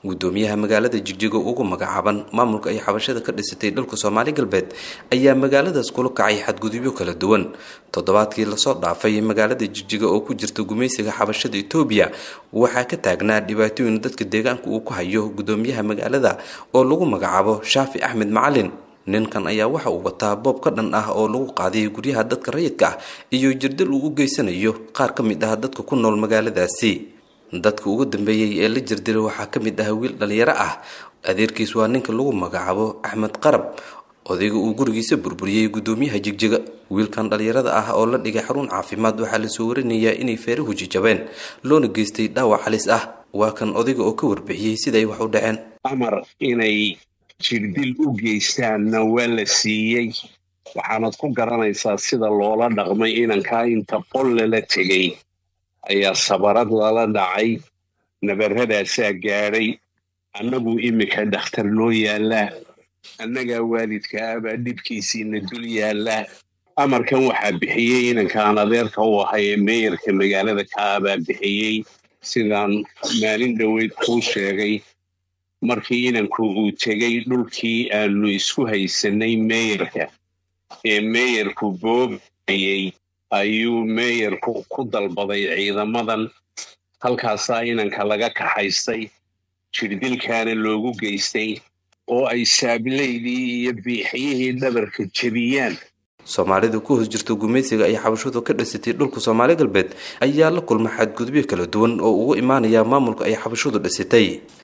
gudoomiyaha magaalada jigjigo ugu magacaaban maamulka ay xabashada ka dhisatay dhulka soomaali galbeed ayaa magaaladaas kula kacay xadgudubyo kala duwan toddobaadkii lasoo dhaafay magaalada jigjiga oo ku jirta gumaysiga xabashada etoobiya waxaa ka taagnaa dhibaatooyin dadka deegaanka uu ku hayo gudoomiyaha magaalada oo lagu magacaabo shaafi axmed macalin ninkan ayaa waxa uu wataa boob ka dhan ah oo lagu qaaday guryaha dadka rayidka ah iyo jirdil uu u geysanayo qaar ka mid ah dadka ku nool magaaladaasi dadka ugu dambeeyey ee la jirdilay waxaa ka mid ah wiil dhalinyaro ah adeerkiis waa ninka lagu magacaabo axmed qarab odayga uu gurigiisa burburiyey gudoomiyaha jigjiga wiilkan dhalinyarada ah oo la dhigay xarun caafimaad waxaa lasoo warinayaa inay feerahu jijabeen loona geystay dhaawac halis ah waa kan odayga oo ka warbixiyey siday wax u dhaceen amar inay jirdil u geystaanna waa la siiyey waxaanad ku garanaysaa sida loola dhaqmay inankaa inta qol lala tegay ayaa sabarad lala dhacay nabaradaasaa gaadhay annagu iminka dhakhtar noo yaallaa annagaa waalidka abaa dhibkiisiina dul yaallaa amarkan waxaa bixiyey inankaan adeerka u ahay ee meeyarka magaalada kaabaa bixiyey sidaan maalin dhoweyd kuu sheegay markii inanku uu tegey dhulkii aanu isku haysanay meeyarka ee meeyarku boobayey ayuu meeyarku ku dalbaday ciidamadan halkaasaa inanka laga kaxaystay jirdilkaana loogu geystay oo ay saabilaydii iyo biixiyihii dhabarka jebiyaan soomaalida ku hoos jirta gumaysiga ay xabashadu ka dhisatay dhulka soomaali galbeed ayaa la kulma xadgudubyo kala duwan oo ugu imaanaya maamulka ay xabashadu dhisatay